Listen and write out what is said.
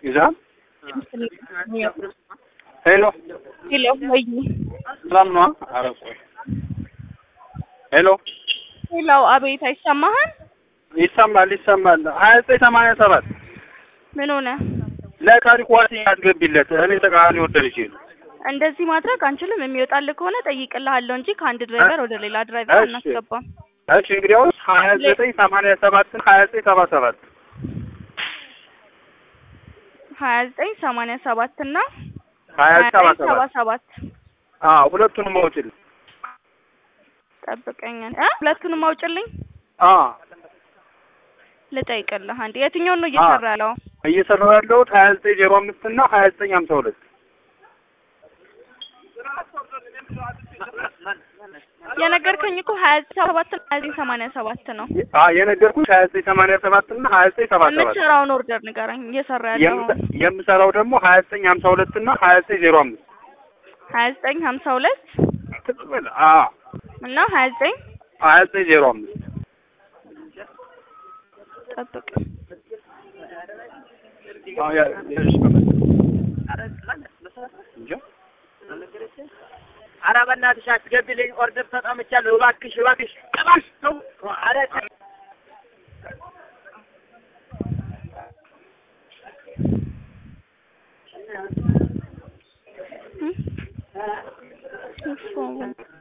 ይዛል ሄሎ ሄሎ ወይ ሰላም ነው? ኧረ ቆይ ሄሎ ሄሎ፣ አቤት፣ አይሰማህም? ይሰማል ይሰማል። ሀያ ዘጠኝ ሰማንያ ሰባት ምን ሆነ? ለታሪኩ ዋሴ ያስገቢለት እኔ ተቃራኒ ወደልሽ ነው። እንደዚህ ማድረግ አንችልም። የሚወጣልህ ከሆነ ጠይቅልሃለሁ እንጂ ከአንድ ድራይቨር ወደ ሌላ ድራይቨር እሺ። አናስገባም። እሺ እንግዲያውስ ሀያ ዘጠኝ ሰማንያ ሰባትን ሀያ ዘጠኝ ሰባ ሰባት ሀያ ዘጠኝ ሰማንያ ሰባት እና ሀያ ሀያ ሰባ ዘጠኝ ሰባ ሰባት ሰባት አዎ ሁለቱንም አውጭል ጠብቀኛል እ ሁለቱንም አውጭልኝ አዎ ልጠይቅልህ አንዴ። የትኛውን ነው እየሰራ ያለው? እየሰራሁ ያለሁት ሀያ ዘጠኝ ዜሮ አምስት እና ሀያ ዘጠኝ ሀምሳ ሁለት የነገርከኝ እኮ ሀያ ዘጠኝ ሰባት እና ሀያ ዘጠኝ ሰማንያ ሰባት ነው። አዎ የነገርኩሽ ሀያ ዘጠኝ ሰማንያ ሰባት እና ሀያ ዘጠኝ ሰባ ሰባት የምትሰራውን ኦርደር ንገረኝ። እየሰራ ያለው የምሰ- የምሰራው ደግሞ ሀያ ዘጠኝ ሀምሳ ሁለት እና ሀያ ዘጠኝ ዜሮ አምስት ሀያ ዘጠኝ ሀምሳ ሁለት ትቅበል አዎ እና ሀያ ዘጠኝ ሀያ ዘጠኝ ዜሮ አምስት ጠብቅ አዎ ያ ያልሽ በመ- እንጃ ኧረ በእናትሽ አስገቢልኝ፣ ኦርደር ተጠምቻለሁ። እባክሽ እባክሽ እባክሽ ተው። ኧረ እሱ